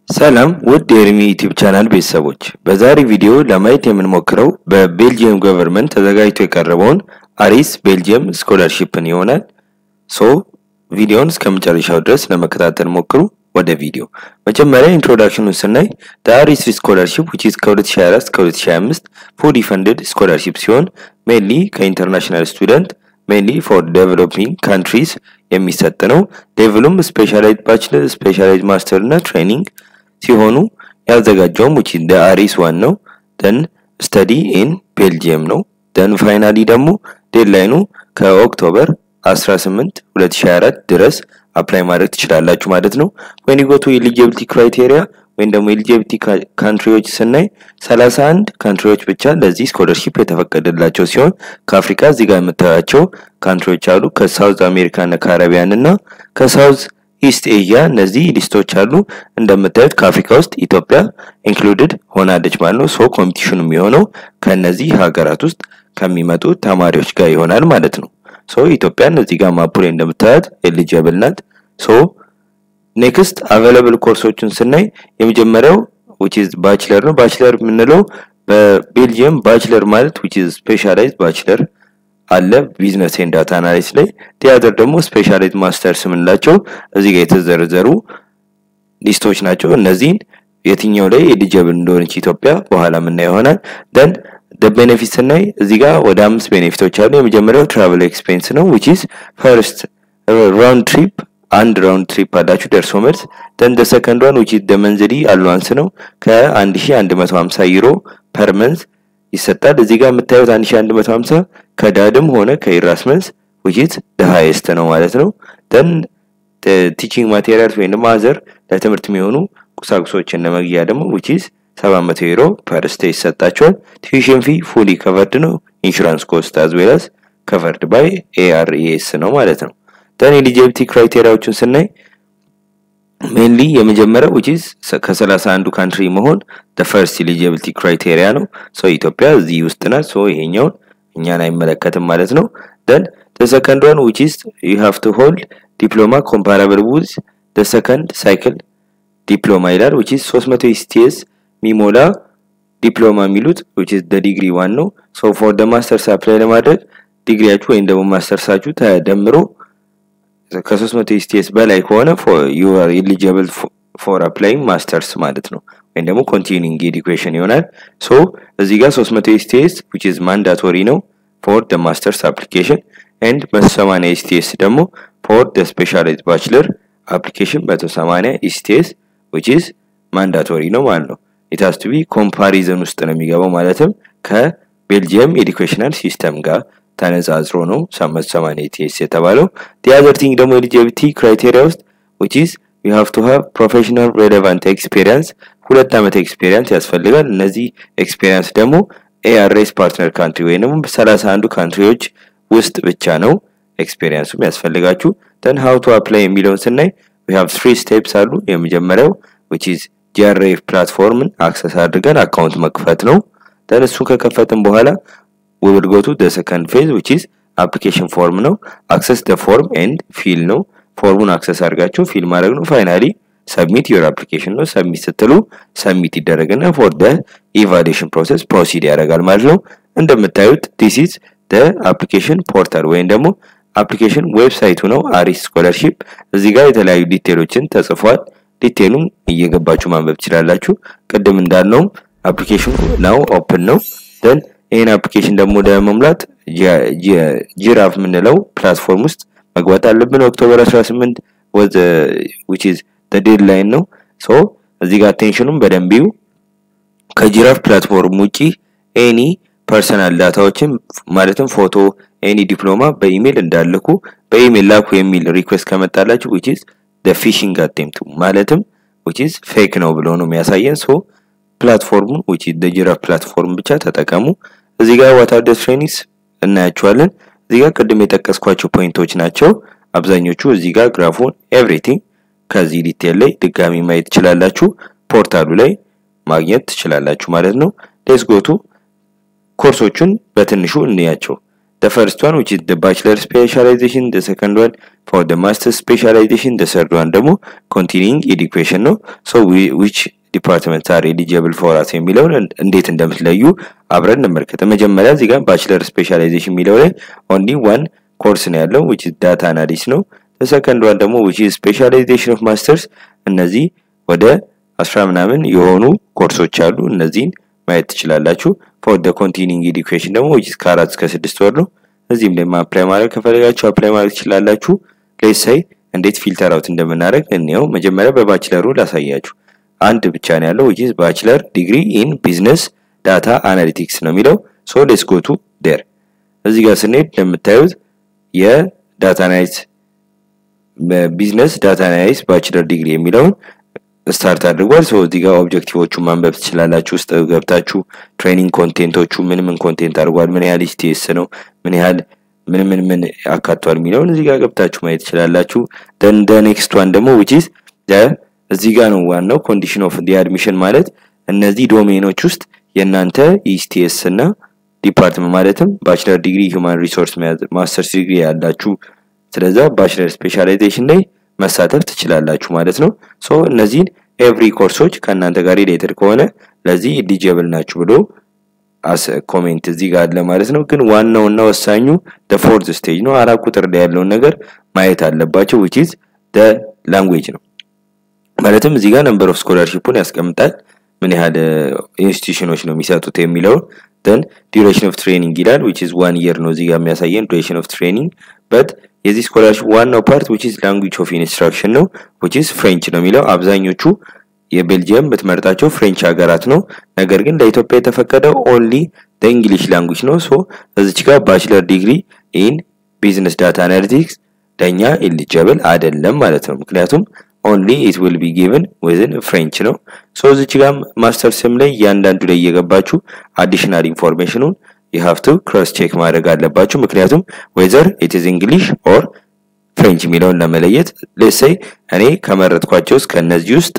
ሰላም ውድ የኤርሚ ዩቲዩብ ቻናል ቤተሰቦች፣ በዛሬ ቪዲዮ ለማየት የምንሞክረው በቤልጅየም ገቨርንመንት ተዘጋጅቶ የቀረበውን አሪስ ቤልጅየም ስኮላርሺፕን ይሆናል። ሶ ቪዲዮውን እስከ መጨረሻው ድረስ ለመከታተል ሞክሩ። ወደ ቪዲዮ መጀመሪያ ኢንትሮዳክሽኑን ስናይ አሪስ ስኮላርሺፕ ዊች ኢዝ ከ2024 እስከ 2025 ፉሊ ፈንድድ ስኮላርሺፕ ሲሆን ሜንሊ ከኢንተርናሽናል ስቱደንት ሜንሊ ፎር ዴቨሎፒንግ ካንትሪስ የሚሰጥ ነው። ሌቭሉም ስፔሻላይዝ ባችለር፣ ስፔሻላይዝ ማስተር እና ትሬኒንግ ሲሆኑ ያዘጋጀውም ዊች ኢዝ አሪስ ዋን ነው። ደን ስተዲ ኢን ቤልጅየም ነው። ደን ፋይናሊ ደግሞ ዴድላይኑ ከኦክቶበር 18 2024 ድረስ አፕላይ ማድረግ ትችላላችሁ ማለት ነው። ወይን ጎቱ ኤሊጂቢሊቲ ክራይቴሪያ ወይም ደግሞ ኤሊጂቢሊቲ ካንትሪዎች ስናይ 31 ካንትሪዎች ብቻ ለዚህ ስኮለርሺፕ የተፈቀደላቸው ሲሆን ከአፍሪካ እዚህ ጋር የምታያቸው ካንትሪዎች አሉ። ከሳውዝ አሜሪካ እና ካረቢያን እና ከሳውዝ ኢስት ኤዥያ እነዚህ ሊስቶች አሉ። እንደምታዩት ከአፍሪካ ውስጥ ኢትዮጵያ ኢንክሉድድ ሆናለች ማለት ነው። ሶ ኮምፒቲሽኑ የሚሆነው ከነዚህ ሀገራት ውስጥ ከሚመጡ ተማሪዎች ጋር ይሆናል ማለት ነው። ሶ ኢትዮጵያን እዚህ ጋር ማፑ ላይ እንደምታያት ኤሊጂብል ናት። ሶ ኔክስት አቬለብል ኮርሶችን ስናይ የመጀመሪያው ዊች ኢዝ ባችለር ነው። ባችለር የምንለው በቤልጅየም ባችለር ማለት ዊች ኢዝ ስፔሻላይዝድ ባችለር አለ ቢዝነስ ኤንድ ዳታ አናሊሲስ ላይ። ቲያትር ደግሞ ስፔሻላይዝድ ማስተርስ የምንላቸው እዚህ ጋር የተዘረዘሩ ሊስቶች ናቸው። እነዚህን የትኛው ላይ ኤሊጂብል እንደሆነች ኢትዮጵያ በኋላ የምናየው ይሆናል። ደን ቤኔፊት ስናይ እዚህ ጋር ወደ አምስት ቤኔፊቶች አሉ። የመጀመሪያው ትራቨል ኤክስፔንስ ነው ዊች ኢዝ ፈርስት ራውንድ ትሪፕ አንድ ራውንድ ትሪፕ አላችሁ ደርሶ መልስ። ደን ደ ሰከንድ ዋን ዊች ኢዝ ደ መንዝሊ አሏንስ ነው ከ1150 ዩሮ ፐር መንዝ ይሰጣል። እዚህ ጋር የምታዩት 1150 ከዳድም ሆነ ከኢራስመንስ ዊች ኢዝ ደ ሃይስት ነው ማለት ነው። ደን ቲቺንግ ማቴሪያልስ ወይም ደግሞ አዘር ለትምህርት የሚሆኑ ቁሳቁሶችን ለመግዣ ደግሞ ዊች ኢዝ 700 ዩሮ ፐር ስቴ ይሰጣቸዋል። ቲዩሽን ፊ ፉሊ ከቨርድ ነው። ኢንሹራንስ ኮስት አዝ ዌል አዝ ከቨርድ ባይ ኤአርኤስ ነው ማለት ነው። ደን ኤሊጂቢሊቲ ክራይቴሪያዎችን ስናይ ሜንሊ የመጀመሪያው ዊች ኢዝ ከሰላሳ አንዱ ካንትሪ መሆን ደ ፈርስት ኤሊጂቢሊቲ ክራይቴሪያ ነው። ሶ ኢትዮጵያ እዚህ ውስጥ ናት። ሶ ይሄኛውን እኛን አይመለከትም ማለት ነው። ደን ደ ሰከንድ ዋን ዊች ኢዝ ዩ ሃቭ ቱ ሆልድ ዲፕሎማ ኮምፓራብል ዊዝ ደ ሰከንድ ሳይክል ዲፕሎማ ይላል ዊች ኢዝ 300 ኢስቲኤስ ሚሞላ ዲፕሎማ የሚሉት ዊች ኢዝ ደ ዲግሪ ዋን ነው። ሶ ፎር ደ ማስተርስ አፕላይ ለማድረግ ዲግሪያችሁ ወይም ደግሞ ማስተርሳችሁ ተደምሮ ከ300 ኢስቲኤስ በላይ ከሆነ ዩ አር ኤሊጂብል ፎር አፕላይንግ ማስተርስ ማለት ነው፣ ወይም ደግሞ ኮንቲኒንግ ኤዱኬሽን ይሆናል። ሶ እዚህ ጋር 300 ኢስቲኤስ ዊች ኢዝ ማንዳቶሪ ነው ፎር ደ ማስተርስ አፕሊኬሽን ኤንድ 180 ኢስቲኤስ ደግሞ ፎር ደ ስፔሻላይዝድ ባችለር አፕሊኬሽን 180 ኢስቲኤስ ዊች ኢዝ ማንዳቶሪ ነው ማለት ነው። ኢታስ ቱ ቢ ኮምፓሪዝን ውስጥ ነው የሚገባው ማለትም ከቤልጅየም ኤዱኬሽናል ሲስተም ጋር ተነጻጽሮ ነው 780 ኢቲኤስ የተባለው። ዲያዘር ቲንግ ደግሞ ኤሊጂቢሊቲ ክራይቴሪያ ውስጥ which is you have to have professional relevant experience ሁለት ዓመት ኤክስፔሪየንስ ያስፈልጋል። እነዚህ ኤክስፔሪየንስ ደግሞ ኤአርኤስ ፓርትነር ካንትሪ ወይም ደግሞ በሰላሳ አንዱ ካንትሪዎች ውስጥ ብቻ ነው ኤክስፔሪየንሱ ያስፈልጋችሁ። ደን ሃው ቱ አፕላይ የሚለውን ስናይ we have three steps አሉ። የመጀመሪያው which is ጂአርኤፍ ፕላትፎርምን አክሰስ አድርገን አካውንት መክፈት ነው። ደን እሱን ከከፈትን በኋላ we will go to the second phase which is application form ነው access the form and fill ነው ፎርሙን አክሰስ አድርጋችሁ ፊል ማድረግ ነው ፋይናሊ ሰብሚት ዩር አፕሊኬሽን ነው ሰብሚት ስትሉ ሰብሚት ይደረግና ፎር ደ ኢቫሉዌሽን ፕሮሰስ ፕሮሲድ ያደርጋል ማለት ነው እንደምታዩት ዲስ ኢዝ ደ አፕሊኬሽን ፖርታል ወይም ደግሞ አፕሊኬሽን ዌብሳይቱ ነው አሪስ ስኮለርሺፕ እዚህ ጋር የተለያዩ ዲቴሎችን ተጽፏል ዲቴሉም እየገባችሁ ማንበብ ትችላላችሁ ቅድም እንዳልነውም አፕሊኬሽኑ ናው ኦፕን ነው ደን ይህን አፕሊኬሽን ደግሞ ለመሙላት ጂራፍ የምንለው ፕላትፎርም ውስጥ መግባት አለብን። ኦክቶበር 18 ወዝ ዊች ኢዝ ዘ ዴድላይን ነው። ሶ እዚህ ጋር አቴንሽኑም በደንብ ይዩ። ከጂራፍ ፕላትፎርም ውጪ ኤኒ ፐርሰናል ዳታዎችን ማለትም ፎቶ፣ ኤኒ ዲፕሎማ በኢሜል እንዳልኩ በኢሜል ላኩ የሚል ሪኩዌስት ከመጣላችሁ ዊች ኢዝ ዘ ፊሽንግ አቴምፕት ማለትም ዊች ኢዝ ፌክ ነው ብሎ ነው የሚያሳየን። ሶ ፕላትፎርሙን ዊች ኢዝ ዘ ጂራፍ ፕላትፎርም ብቻ ተጠቀሙ። እዚህ ጋር ዋት አር ዘ ትሬኒንግስ እናያቸዋለን። እዚህ ጋር ቅድም የጠቀስኳቸው ፖይንቶች ናቸው አብዛኞቹ። እዚህ ጋር ግራፉን ኤቭሪቲንግ ከዚህ ዲቴል ላይ ድጋሚ ማየት ትችላላችሁ። ፖርታሉ ላይ ማግኘት ትችላላችሁ ማለት ነው። ሌትስ ጎቱ ኮርሶቹን በትንሹ እንያቸው። the first one which is the bachelor specialization the second one ፎር ደ ማስተር ስፔሻላይዜሽን ተሰርድ ዋን ደግሞ ኮንቲኒንግ ኤዱኬሽን ነው። ሶ ዊች ዲፓርትመንት አር ኤሊጂብል ፎር አስ የሚለውን እንዴት እንደምትለዩ አብረን እንመልከት። መጀመሪያ እዚህ ጋር ባችለር ስፔሻላይዜሽን የሚለው ላይ ኦንሊ ዋን ኮርስ ነው ያለው ዊች ዳታ አናሊስ ነው። ሰከንድ ዋን ደግሞ ዊች ስፔሻላይዜሽን ኦፍ ማስተርስ እነዚህ ወደ አስራ ምናምን የሆኑ ኮርሶች አሉ። እነዚህን ማየት ትችላላችሁ። ፎር ደ ኮንቲኒንግ ኤዱኬሽን ደግሞ ዊች ከአራት እስከ ስድስት ወር ነው። እዚህም ላይ አፕላይ ማድረግ ከፈለጋችሁ አፕላይ ማድረግ ትችላላችሁ። ሌሳይ እንዴት ፊልተር አውት እንደምናደርግ እንየው። መጀመሪያ በባችለሩ ላሳያችሁ። አንድ ብቻ ነው ያለው ዊች ባችለር ዲግሪ ኢን ቢዝነስ ዳታ አናሊቲክስ ነው የሚለው። ሶ ሌትስ ጎ ቱ ዴር። እዚህ ጋር ስንሄድ እንደምታዩት የዳታ አናሊስ ቢዝነስ ዳታ አናሊስ ባችለር ዲግሪ የሚለውን ስታርት አድርጓል። ሶ እዚህ ጋር ኦብጀክቲቮቹን ማንበብ ትችላላችሁ። ውስጥ ገብታችሁ ትሬኒንግ ኮንቴንቶቹ ምን ምን ኮንቴንት አድርጓል፣ ምን ያህል ስቴስ ነው፣ ምን ያህል ምን ምን ምን አካቷል የሚለውን እዚህ ጋር ገብታችሁ ማየት ትችላላችሁ። ደን ደ ኔክስት ዋን ደግሞ ዊች ኢዝ እዚህ ጋር ነው ዋናው ኮንዲሽን ኦፍ ዲ አድሚሽን ማለት እነዚህ ዶሜኖች ውስጥ የእናንተ ኢስቲኤስ እና ዲፓርትመንት ማለትም ባችለር ዲግሪ ሂውማን ሪሶርስ ማስተርስ ዲግሪ ያላችሁ ስለዛ ባችለር ስፔሻላይዜሽን ላይ መሳተፍ ትችላላችሁ ማለት ነው። ሶ እነዚህን ኤቭሪ ኮርሶች ከእናንተ ጋር ሪሌትድ ከሆነ ለዚህ ኢሊጂብል ናችሁ ብሎ አስ ኮሜንት እዚህ ጋር አለ ማለት ነው። ግን ዋናውና ወሳኙ ደ ፎርዝ ስቴጅ ነው። አራት ቁጥር ላይ ያለውን ነገር ማየት አለባቸው ዊች ኢዝ ደ ላንጉዌጅ ነው። ማለትም እዚህ ጋር ነምበር ኦፍ ስኮላርሺፑን ያስቀምጣል ምን ያህል ኢንስቲትዩሽኖች ነው የሚሰጡት የሚለውን ደን ዲዩሬሽን ኦፍ ትሬኒንግ ይላል ዊች ኢዝ ዋን ኢየር ነው እዚህ ጋር የሚያሳየን ዱሬሽን ኦፍ ትሬኒንግ በት የዚህ ስኮላርሽፕ ዋናው ፓርት ዊች ኢዝ ላንጉጅ ኦፍ ኢንስትራክሽን ነው ዊች ኢዝ ፍሬንች ነው የሚለው አብዛኞቹ የቤልጅየም የምትመርጣቸው ፍሬንች ሀገራት ነው። ነገር ግን ለኢትዮጵያ የተፈቀደው ኦንሊ እንግሊሽ ላንጉጅ ነው። ሶ እዚች ጋር ባችለር ዲግሪ ኢን ቢዝነስ ዳታ አናሊቲክስ ለእኛ ኢሊጀብል አይደለም ማለት ነው። ምክንያቱም ኦንሊ ኢት ዊል ቢ ጊቭን ዊዝን ፍሬንች ነው። ሶ እዚች ጋር ማስተር ስም ላይ እያንዳንዱ ላይ እየገባችሁ አዲሽናል ኢንፎርሜሽኑን የሀፍቱ ክሮስ ቼክ ማድረግ አለባችሁ። ምክንያቱም ዌዘር ኢት ኢዝ እንግሊሽ ኦር ፍሬንች የሚለውን ለመለየት ሌሰይ እኔ ከመረጥኳቸው ውስጥ ከእነዚህ ውስጥ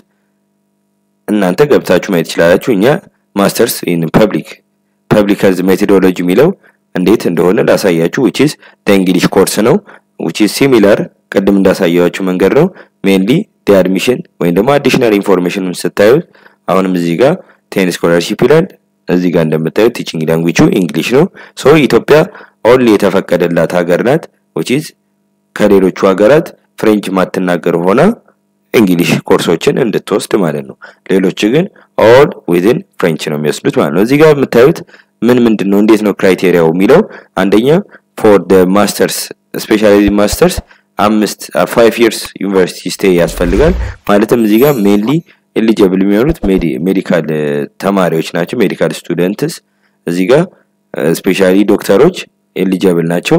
እናንተ ገብታችሁ ማየት ትችላላችሁ። እኛ ማስተርስ ኢን ፐብሊክ ፐብሊክ ሄልዝ ሜቶዶሎጂ የሚለው እንዴት እንደሆነ ላሳያችሁ። ዊች ኢዝ እንግሊሽ ኮርስ ነው ዊች ኢዝ ሲሚላር ቅድም እንዳሳያችሁ መንገድ ነው። ሜንሊ ዲ አድሚሽን ወይም ደግሞ አዲሽናል ኢንፎርሜሽኑን ስታዩት አሁንም እዚህ ጋር ቴን ስኮላርሺፕ ይላል። እዚህ ጋር እንደምታዩት ቲቺንግ ላንጉጁ እንግሊሽ ነው። ሶ ኢትዮጵያ ኦንሊ የተፈቀደላት ሀገር ናት ዊች ኢዝ ከሌሎቹ ሀገራት ፍሬንች ማትናገር ሆና እንግሊሽ ኮርሶችን እንድትወስድ ማለት ነው። ሌሎች ግን ኦል ዊዝን ፍሬንች ነው የሚወስዱት ማለት ነው። እዚህ ጋር የምታዩት ምን ምንድን ነው እንዴት ነው ክራይቴሪያው የሚለው አንደኛ ፎር ደ ማስተርስ ስፔሻላይዝ ማስተርስ አምስት ፋይቭ ይርስ ዩኒቨርሲቲ ስቴይ ያስፈልጋል። ማለትም እዚህ ጋር ሜንሊ ኤሊጀብል የሚሆኑት ሜዲካል ተማሪዎች ናቸው። ሜዲካል ስቱደንትስ እዚህ ጋር ስፔሻሊ ዶክተሮች ኤሊጀብል ናቸው።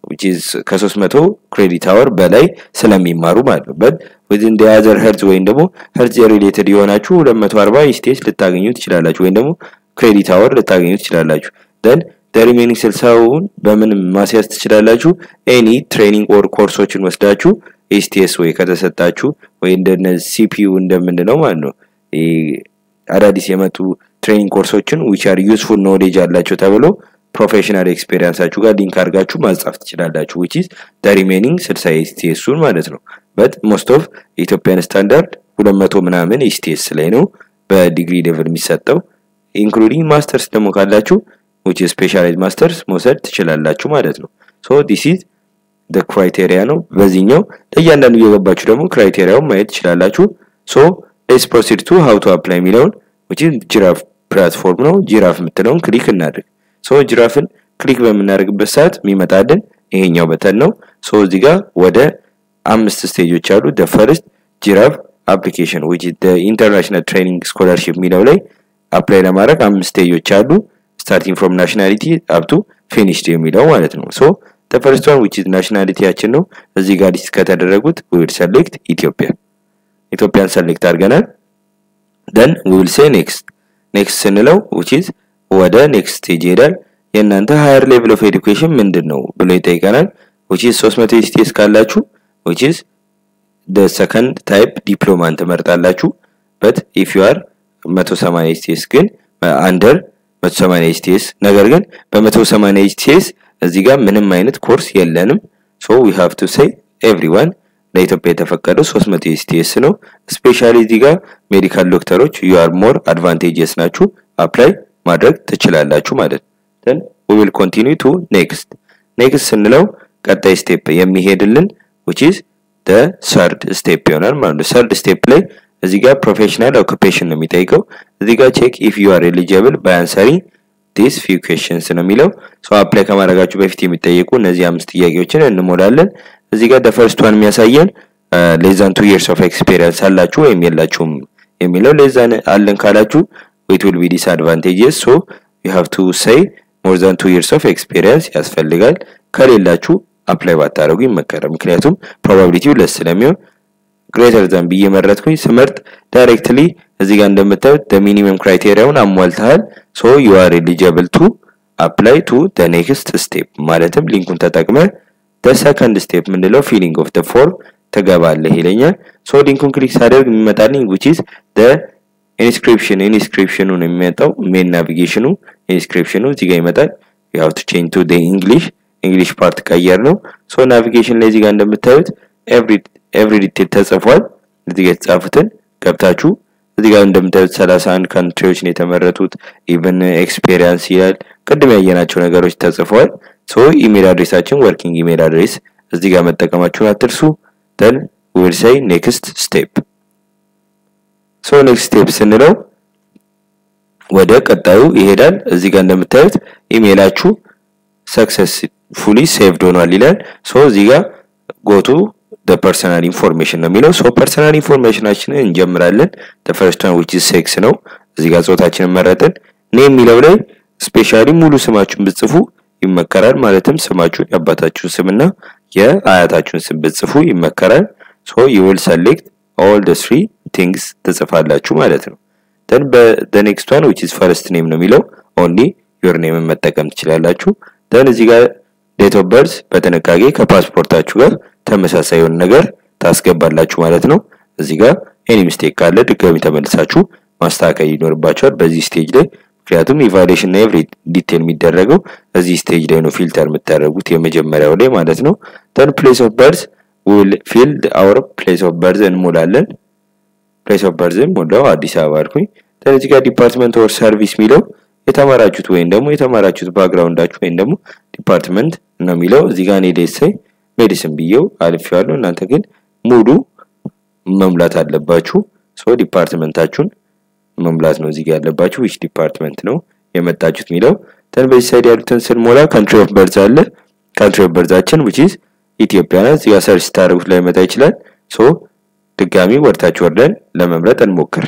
ከሶስት መቶ ክሬዲት አወር በላይ ስለሚማሩ ማለት ነው። በት ዊዝን ዲያዘር ሄርዝ ወይም ደግሞ ሄርዝ ሪሌትድ የሆናችሁ ሁለት መቶ አርባ ስቴጅ ልታገኙ ትችላላችሁ፣ ወይም ደግሞ ክሬዲት አወር ልታገኙ ትችላላችሁ። ደን ሪሜኒንግ ስልሳውን በምን ማስያዝ ትችላላችሁ? ኤኒ ትሬኒንግ ኦር ኮርሶችን ወስዳችሁ ኤስቲኤስ ወይ ከተሰጣችሁ ወይ እንደነ ሲፒዩ እንደምንለው ማለት ነው አዳዲስ የመጡ ትሬኒንግ ኮርሶችን ዊች አር ዩስፉል ኖሌጅ አላቸው ተብሎ ፕሮፌሽናል ኤክስፔሪንሳችሁ ጋር ሊንክ አድርጋችሁ ማጻፍ ትችላላችሁ። ዊች ኢዝ ሪሜኒንግ ስልሳ ኤስቲኤሱን ማለት ነው። በት ሞስት ኦፍ የኢትዮጵያን ስታንዳርድ ሁለት መቶ ምናምን ኤስቲኤስ ላይ ነው በዲግሪ ሌቭል የሚሰጠው ኢንክሉዲንግ ማስተርስ ደግሞ ካላችሁ ዊች ስፔሻላይዝ ማስተርስ መውሰድ ትችላላችሁ ማለት ነው። ሶ ዲስ ኢዝ ደ ክራይቴሪያ ነው። በዚህኛው ለእያንዳንዱ እየገባችሁ ደግሞ ክራይቴሪያውን ማየት ትችላላችሁ። ሶ ሌትስ ፕሮሲድ ቱ ሃው ቱ አፕላይ የሚለውን ዊች ኢዝ ጂራፍ ፕላትፎርም ነው። ጂራፍ የምትለውን ክሊክ እናድርግ። ሶ ጂራፍን ክሊክ በምናደርግበት ሰዓት የሚመጣልን ይሄኛው በተን ነው። ሶ እዚህ ጋር ወደ አምስት ስቴጆች አሉ። ደ ፈርስት ጂራፍ አፕሊኬሽን ዊች ኢዝ ኢንተርናሽናል ትሬኒንግ ስኮላርሺፕ የሚለው ላይ አፕላይ ለማድረግ አምስት ስቴጆች አሉ። ስታርቲንግ ፍሮም ናሽናሊቲ አፕቱ ፊኒሽድ የሚለው ማለት ነው። ሶ ፈርስት ዋን ዊች ኢዝ ናሽናሊቲያችን ነው። እዚህ ጋር ሊስት ከተደረጉት ዊል ሰሌክት ኢትዮጵያ ኢትዮጵያን ሰሌክት አድርገናል። ደን ዊል ሴ ኔክስት ኔክስት ስንለው ዊች ኢዝ ወደ ኔክስት ስቴጅ ይሄዳል። የእናንተ ሃየር ሌቭል ኦፍ ኤዱኬሽን ምንድን ነው ብሎ ይጠይቀናል። ዊች ኢዝ 300 ኤስቲኤስ ካላችሁ ዊች ኢዝ ደ ሰከንድ ታይፕ ዲፕሎማን ትመርጣላችሁ። በት ኢፍ ዩ አር 180 ኤስቲኤስ ግን አንደር 180 ኤስቲኤስ ነገር ግን በ180 ኤስቲኤስ እዚህ ጋር ምንም አይነት ኮርስ የለንም። ሶ ዊ ሃቭ ቱ ሴይ ኤቭሪዋን ለኢትዮጵያ የተፈቀደው 300 ኤስቲኤስ ነው። ስፔሻሊ እዚህ ጋር ሜዲካል ዶክተሮች ዩ አር ሞር አድቫንቴጀስ ናችሁ አፕላይ ማድረግ ትችላላችሁ ማለት ነው። then we will continue to next next ስንለው ቀጣይ ስቴፕ የሚሄድልን which is the third step ይሆናል ማለት ነው። third step ላይ እዚህ ጋር ፕሮፌሽናል ኦኩፔሽን ነው የሚጠይቀው። እዚህ ጋር ቼክ ኢፍ ዩ አር ኤሊጂብል ባይ አንሰሪንግ ዲስ ፊው ኩዌሽንስ ነው የሚለው። ሶ አፕላይ ከማድረጋችሁ በፊት የሚጠየቁ እነዚህ አምስት ጥያቄዎችን እንሞላለን። እዚህ ጋር ደፈርስት ዋን የሚያሳየን ሌዛን ቱ ይርስ ኦፍ ኤክስፔሪየንስ አላችሁ ወይም የላችሁም የሚለው ሌዛን አለን ካላችሁ ዊት ዊል ቢ ዲስአድቫንቴጅስ ሶ ዩ ሃቭ ቱ ሴይ ሞር ዛን ቱ ይርስ ኦፍ ኤክስፔሪየንስ ያስፈልጋል። ከሌላችሁ አፕላይ ባታደርጉ ይመከራል። ምክንያቱም ፕሮባቢሊቲው ለስ ስለሚሆን ግሬተር ዛን ብዬ መረጥኩኝ። ስመርጥ ዳይሬክትሊ እዚህ ጋር እንደምታዩት ሚኒመም ክራይቴሪያውን አሟልተሃል ሶ ዩ አር ኤሊጂብል ቱ አፕላይ ቱ ደ ኔክስት ስቴፕ ማለትም ሊንኩን ተጠቅመ ደ ሰከንድ ስቴፕ የምንለው ፊሊንግ ኦፍ ደ ፎርም ትገባለህ ይለኛል። ሶ ሊንኩን ክሊክ ሳደርግ የሚመጣልኝ which is the ኢንስክሪፕሽን ኢንስክሪፕሽኑ ነው የሚመጣው ሜን ናቪጌሽኑ ኢንስክሪፕሽኑ እዚህ ጋር ይመጣል። you have to change to the english እንግሊሽ ፓርት ቀየር ነው። ሶ ናቪጌሽን ላይ እዚህ ጋር እንደምታዩት ኤቭሪ ኤቭሪ ዲቴል ተጽፏል። እዚህ ጋር የተጻፉትን ገብታችሁ እዚህ ጋር እንደምታዩት 31 ካንትሪዎች ነው የተመረጡት። ኢቨን ኤክስፔሪየንስ ይላል። ቅድም ያየናቸው ነገሮች ተጽፈዋል። ሶ ኢሜል አድሬሳችን ወርኪንግ ኢሜል አድሬስ እዚህ ጋር መጠቀማችሁን አትርሱ። ደን ዊል ሴይ ኔክስት ስቴፕ። ሶ ኔክስት ስቴፕ ስንለው ወደ ቀጣዩ ይሄዳል። እዚህ ጋር እንደምታዩት ኢሜላችሁ ሰክሰስፉሊ ሴቭድ ሆኗል ይላል። ሶ እዚህ ጋር ጎቱ ደ ፐርሰናል ኢንፎርሜሽን ነው የሚለው። ሶ ፐርሰናል ኢንፎርሜሽናችንን እንጀምራለን። ደ ፈርስት ዋን ዊች ኢዝ ሴክስ ነው። እዚህ ጋር ጾታችንን መረጥን። እኔ የሚለው ላይ ስፔሻሊ ሙሉ ስማችሁን ብጽፉ ይመከራል። ማለትም ስማችሁን የአባታችሁን ስምና የአያታችሁን ስም ብጽፉ ይመከራል። ሶ ዩ ዊል ሰሌክት ኦል ደ ስሪ ቲንግስ ትጽፋላችሁ ማለት ነው። ደን በደ ኔክስት ዋን ዊች ኢዝ ፈርስት ኔም ነው የሚለው ኦንሊ ዮር ኔምን መጠቀም ትችላላችሁ። ደን እዚህ ጋር ዴት ኦፍ በርዝ በጥንቃቄ ከፓስፖርታችሁ ጋር ተመሳሳይ የሆነ ነገር ታስገባላችሁ ማለት ነው። እዚህ ጋር ኤኒ ሚስቴክ ካለ ድጋሚ ተመልሳችሁ ማስተካከል ይኖርባቸዋል በዚህ ስቴጅ ላይ ምክንያቱም ኢቫሉዌሽን እና ኤቭሪ ዲቴል የሚደረገው እዚህ ስቴጅ ላይ ነው ፊልተር የምታደርጉት የመጀመሪያው ላይ ማለት ነው። ደን ፕሌስ ኦፍ በርዝ ዊል ፊልድ አወር ፕሌስ ኦፍ በርዝ እንሞላለን። ፕሌስ ኦፍ በርዝ ሞላው አዲስ አበባ አልኩኝ። ደን እዚህ ጋር ዲፓርትመንት ኦር ሰርቪስ የሚለው የተማራችሁት ወይም ደግሞ የተማራችሁት ባክግራውንዳችሁ ወይም ደግሞ ዲፓርትመንት ነው የሚለው እዚህ ጋር እኔ ደሳይ ሜዲሲን ብዬው አልፌዋለሁ። እናንተ ግን ሙሉ መሙላት አለባችሁ። ሶ ዲፓርትመንታችሁን መሙላት ነው እዚህ ጋር ያለባችሁ። ዊች ዲፓርትመንት ነው የመጣችሁት የሚለው ተን በዚህ ሳይድ ያሉትን ስንሞላ ካንትሪ ኦፍ በርዝ አለ። ካንትሪ ኦፍ በርዛችን ዊች ኢዝ ኢትዮጵያ ናት። እዚህ ጋር ሰርች ስታደርጉት ላይ መጣ ይችላል። ሶ ድጋሚ ወርታችሁ ወርደን ለመምረጥ እንሞክር።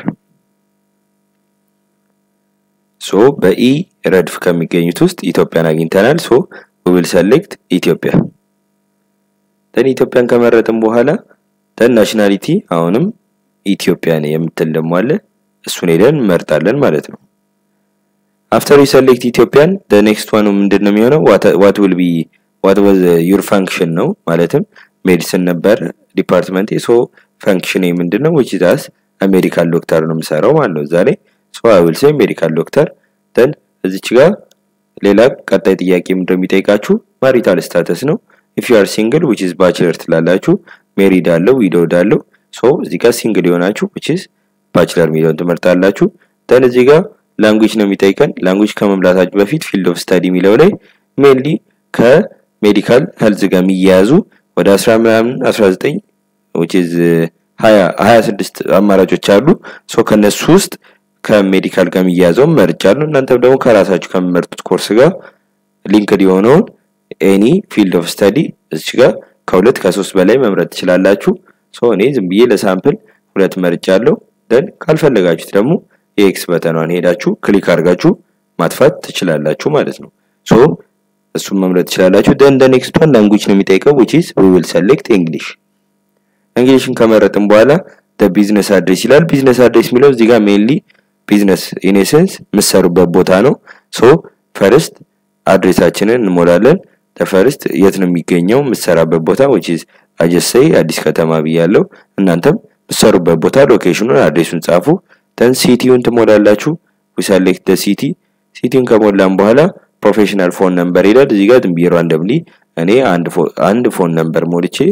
ሶ በኢ ረድፍ ከሚገኙት ውስጥ ኢትዮጵያን አግኝተናል። ሶ ዊል ሰሌክት ኢትዮጵያ ደን ኢትዮጵያን ከመረጥን በኋላ ደን ናሽናሊቲ አሁንም ኢትዮጵያን የምትል ደግሞ አለ። እሱን ሄደን እንመርጣለን ማለት ነው። አፍተር ዩ ሰሌክት ኢትዮጵያን ደ ኔክስት ዋኑ ምንድን ነው የሚሆነው? ዋት ዊል ቢ ዋት ዋዝ ዩር ፋንክሽን ነው ማለትም ሜዲሲን ነበር ዲፓርትመንት ሶ ፋንክሽን ምንድን ነው? ዊች ዳስ ሜዲካል ዶክተር ነው የምሰራው ማለት ነው እዛ ላይ ሶ አይ ዊል ሴይ ሜዲካል ዶክተር ደን እዚች ጋር ሌላ ቀጣይ ጥያቄ ምንድን ነው የሚጠይቃችሁ? ማሪታል ስታተስ ነው ኢፍ ዩ አር ሲንግል ዊች ኢዝ ባችለር ትላላችሁ። ሜሪድ አለው ዊዶውድ አለው። ሶ እዚህ ጋር ሲንግል የሆናችሁ ዊች ኢዝ ባችለር የሚለውን ትመርጣላችሁ። ደን እዚህ ጋር ላንጉጅ ነው የሚጠይቀን። ላንጉጅ ከመምላታችሁ በፊት ፊልድ ኦፍ ስታዲ የሚለው ላይ ሜንሊ ከሜዲካል ሄልዝ ጋር የሚያያዙ ወደ 10 ምናምን 19 ዊች ኢዝ 20 26 አማራጮች አሉ። ሶ ከነሱ ውስጥ ከሜዲካል ጋር የሚያያዘውን መርጫለሁ። እናንተም ደግሞ ከራሳችሁ ከሚመርጡት ኮርስ ጋር ሊንክድ የሆነውን ኤኒ ፊልድ ኦፍ ስተዲ እዚህ ጋር ከሁለት ከሶስት በላይ መምረጥ ትችላላችሁ። ሶ እኔ ዝም ብዬ ለሳምፕል ሁለት መርጫለሁ። ደን ካልፈለጋችሁት ደግሞ የኤክስ በተኗን ሄዳችሁ ክሊክ አድርጋችሁ ማጥፋት ትችላላችሁ ማለት ነው። ሶ እሱን መምረጥ ትችላላችሁ። ደን ደ ኔክስት ዋን ላንጉጅ ነው የሚጠይቀው which is we will select english እንግሊሽን ከመረጥን በኋላ ደ ቢዝነስ አድሬስ ይላል። ቢዝነስ አድሬስ የሚለው እዚህ ጋር ሜንሊ ቢዝነስ ኢኔሰንስ የምትሰሩበት ቦታ ነው። ሶ ፈርስት አድሬሳችንን እንሞላለን። ፈርስት የት ነው የሚገኘው የምትሰራበት ቦታ which is አጀሰይ አዲስ ከተማ ብያለሁ። እናንተም የምትሰሩበት ቦታ ሎኬሽኑን አድሬሱን ጻፉ። ደን ሲቲውን ትሞላላችሁ። we select the city ሲቲውን ከሞላን በኋላ ፕሮፌሽናል ፎን ነምበር ይላል። እዚህ ጋር ዝም ብዬ ራንደምሊ እኔ አንድ ፎን ነምበር ሞልቼ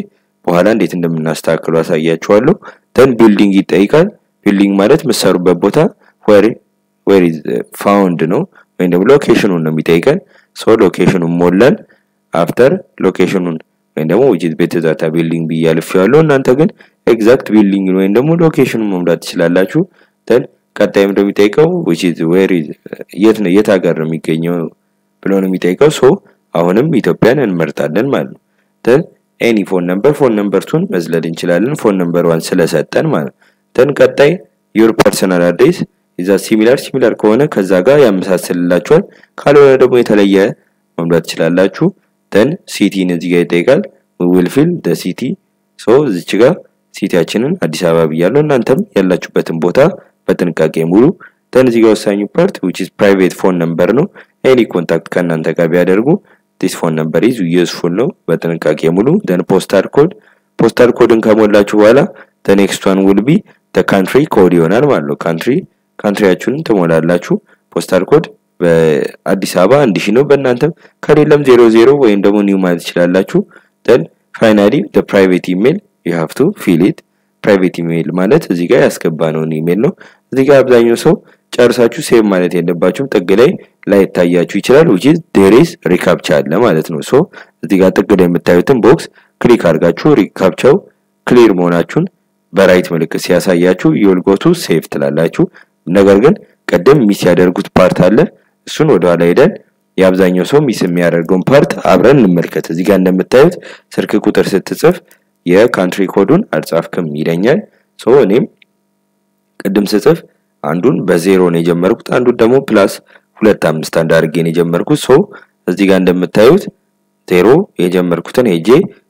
በኋላ እንዴት እንደምናስተካክሉ አሳያችኋለሁ። ደን ቢልዲንግ ይጠይቃል። ቢልዲንግ ማለት የምትሰሩበት ቦታ ዌር ዌር ኢዝ ፋውንድ ነው ወይም ደግሞ ሎኬሽኑን ነው የሚጠይቀን። ሶ ሎኬሽኑን ሞላን። አፍተር ሎኬሽኑን ወይም ደግሞ ዊች ኢዝ ቤተዛታ ቢልዲንግ ብዬ አልፌዋለሁ። እናንተ ግን ኤግዛክት ቢልዲንግ ወይም ደግሞ ሎኬሽኑን መምላት ትችላላችሁ። ደን ቀጣይም እንደሚጠይቀው ዊች ኢዝ ዌር ኢዝ የት ነው የት ሀገር ነው የሚገኘው ብሎ ነው የሚጠይቀው። ሶ አሁንም ኢትዮጵያን እንመርጣለን ማለት ነው። ደን ኤኒ ፎን ነምበር ፎን ነምበርቱን መዝለል እንችላለን። ፎን ነምበር ዋን ስለሰጠን ማለት ነው። ደን ቀጣይ ዩር ፐርሰናል አድሬስ ይዛ ሲሚላር ሲሚላር ከሆነ ከዛ ጋር ያመሳስልላችኋል። ካልሆነ ደግሞ የተለየ መምላት ትችላላችሁ። ደን ሲቲን እዚህ ጋር ይጠይቃል። ዊል ፊል ደ ሲቲ ሶ እዚች ጋር ሲቲያችንን አዲስ አበባ ብያለሁ። እናንተም ያላችሁበትን ቦታ በጥንቃቄ ሙሉ። ደን እዚህ ጋር ወሳኙ ፓርት ዊች ኢዝ ፕራይቬት ፎን ነምበር ነው። ኤኒ ኮንታክት ከእናንተ ጋር ቢያደርጉ ዲስ ፎን ነምበር ኢዝ ዩዝፉል ነው። በጥንቃቄ ሙሉ። ደን ፖስታል ኮድ ፖስታል ኮድን ከሞላችሁ በኋላ ደ ኔክስት ዋን ዊል ቢ ደ ካንትሪ ኮድ ይሆናል ማለት ነው። ካንትሪ ካንትሪያችሁን ትሞላላችሁ። ፖስታል ኮድ በአዲስ አበባ አንድ ሺህ ነው። በእናንተም ከሌለም ዜሮ ዜሮ ወይም ደግሞ ኒው ማለት ትችላላችሁ። ደን ፋይናሊ ደ ፕራይቬት ኢሜል ዩ ሃቭ ቱ ፊል ኢት። ፕራይቬት ኢሜል ማለት እዚህ ጋር ያስገባነውን ኢሜል ነው። እዚህ ጋር አብዛኛው ሰው ጨርሳችሁ ሴቭ ማለት የለባችሁም። ጥግ ላይ ላይታያችሁ ይችላል። ዊች ኢዝ ዴር ኢዝ ሪካፕቻ አለ ማለት ነው። ሶ እዚህ ጋር ጥግ ላይ የምታዩትን ቦክስ ክሊክ አድርጋችሁ ሪካፕቻው ክሊር መሆናችሁን በራይት ምልክት ሲያሳያችሁ የወልጎቱ ሴቭ ትላላችሁ። ነገር ግን ቅድም ሚስ ያደርጉት ፓርት አለ። እሱን ወደኋላ ሄደን የአብዛኛው ሰው ሚስ የሚያደርገውን ፓርት አብረን እንመልከት። እዚህ ጋር እንደምታዩት ስልክ ቁጥር ስትጽፍ የካንትሪ ኮዱን አልጻፍክም ይለኛል። ሶ እኔም ቅድም ስጽፍ አንዱን በዜሮ ነው የጀመርኩት፣ አንዱን ደግሞ ፕላስ ሁለት አምስት አንድ አድርጌ ነው የጀመርኩት። ሶ እዚህ ጋር እንደምታዩት ዜሮ የጀመርኩትን ሄጄ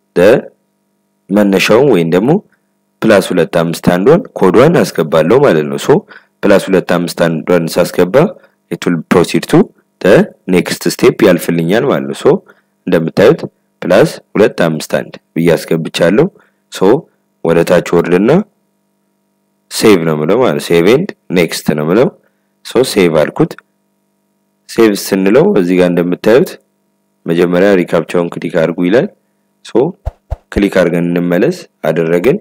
መነሻውን ወይም ደግሞ ፕላስ ሁለት አምስት አንዷን ኮዷን አስገባለሁ ማለት ነው። ሶ ፕላስ ሁለት አምስት አንዷን ሳስገባ ኢቱል ፕሮሲድ ቱ ኔክስት ስቴፕ ያልፍልኛል ማለት ነው። ሶ እንደምታዩት ፕላስ ሁለት አምስት አንድ ብዬ አስገብቻለሁ። ሶ ወደ ታች ወርድና ሴቭ ነው ምለው ማለት ሴቭ ኤንድ ኔክስት ነው ምለው። ሶ ሴቭ አልኩት። ሴቭ ስንለው እዚህ ጋር እንደምታዩት መጀመሪያ ሪካፕቻውን ክሊክ አድርጉ ይላል። ሶ ክሊክ አድርገን እንመለስ አደረግን።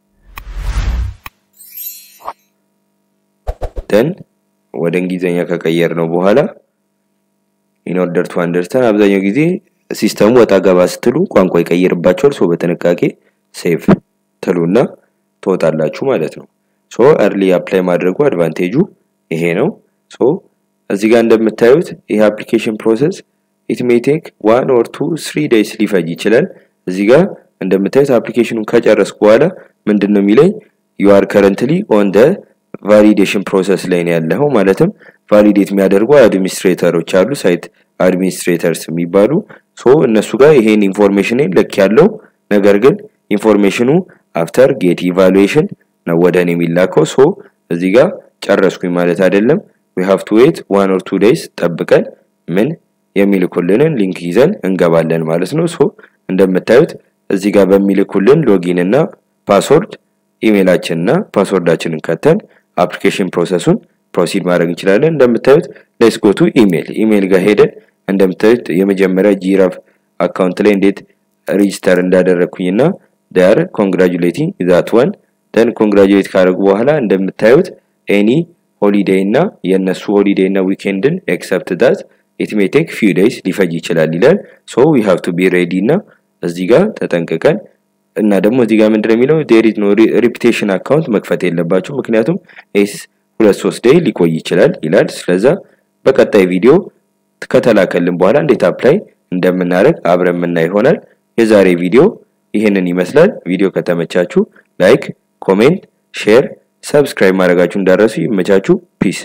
ደን ወደ እንግሊዘኛ ከቀየር ነው በኋላ ኢን ኦርደር ቱ አንደርስታንድ አብዛኛው ጊዜ ሲስተሙ ወጣ ገባ ስትሉ ቋንቋ ይቀይርባቸዋል። ሶ በጥንቃቄ ሴቭ ትሉና ትወጣላችሁ ማለት ነው። ሶ እርሊ አፕላይ ማድረጉ አድቫንቴጁ ይሄ ነው። ሶ እዚህ ጋር እንደምታዩት ይሄ አፕሊኬሽን ፕሮሰስ ኢት ሜይ ቴክ ዋን ኦር ቱ ስሪ ዴይስ ሊፈጅ ይችላል። እዚህ ጋር እንደምታዩት አፕሊኬሽኑን ከጨረስኩ በኋላ ምንድን ነው የሚለኝ ዩ አር ከረንትሊ ኦን ደ ቫሊዴሽን ፕሮሰስ ላይ ነው ያለኸው። ማለትም ቫሊዴት የሚያደርጉ አድሚኒስትሬተሮች አሉ፣ ሳይት አድሚኒስትሬተርስ የሚባሉ ሶ እነሱ ጋር ይሄን ኢንፎርሜሽን ልክ ያለው ነገር ግን ኢንፎርሜሽኑ አፍተር ጌት ኢቫሉዌሽን ነው ወደ እኔ የሚላከው። ሶ እዚህ ጋር ጨረስኩኝ ማለት አይደለም። ዊ ሃቭ ቱ ዌት ዋን ኦር ቱ ዴይስ ጠብቀን ምን የሚልኩልንን ሊንክ ይዘን እንገባለን ማለት ነው። ሶ እንደምታዩት እዚህ ጋር በሚልኩልን ሎጊን እና ፓስወርድ ኢሜይላችን እና ፓስወርዳችንን ከተን አፕሊኬሽን ፕሮሰሱን ፕሮሲድ ማድረግ እንችላለን። እንደምታዩት ሌትስ ጎ ቱ ኢሜይል ኢሜይል ጋር ሄደን እንደምታዩት የመጀመሪያ ጂራፍ አካውንት ላይ እንዴት ሬጂስተር እንዳደረግኩኝና ዳር ኮንግራጁሌቲንግ ዛት ዋን ደን ኮንግራጁሌት ካደረጉ በኋላ እንደምታዩት ኤኒ ሆሊዴይ እና የእነሱ ሆሊዴይ እና ዊኬንድን ኤክሰፕት ዳት ኢት ሜይ ቴክ ፊው ዴይስ ሊፈጅ ይችላል ይላል። ሶ ዊ ሃቭ ቱ ቢ ሬዲ እና እዚህ ጋር ተጠንቅቀን እና ደግሞ እዚህ ጋር ምንድነው የሚለው ዴር ኢዝ ኖ ሪፒቴሽን አካውንት መክፈት የለባችሁ ምክንያቱም ኤስ ሁለት ሶስት ዴይ ሊቆይ ይችላል ይላል። ስለዛ በቀጣይ ቪዲዮ ከተላከልን በኋላ እንዴት አፕላይ እንደምናደርግ አብረን የምናይ ይሆናል። የዛሬ ቪዲዮ ይህንን ይመስላል። ቪዲዮ ከተመቻችሁ ላይክ፣ ኮሜንት፣ ሼር፣ ሰብስክራይብ ማድረጋችሁ እንዳረሱ ይመቻችሁ። ፒስ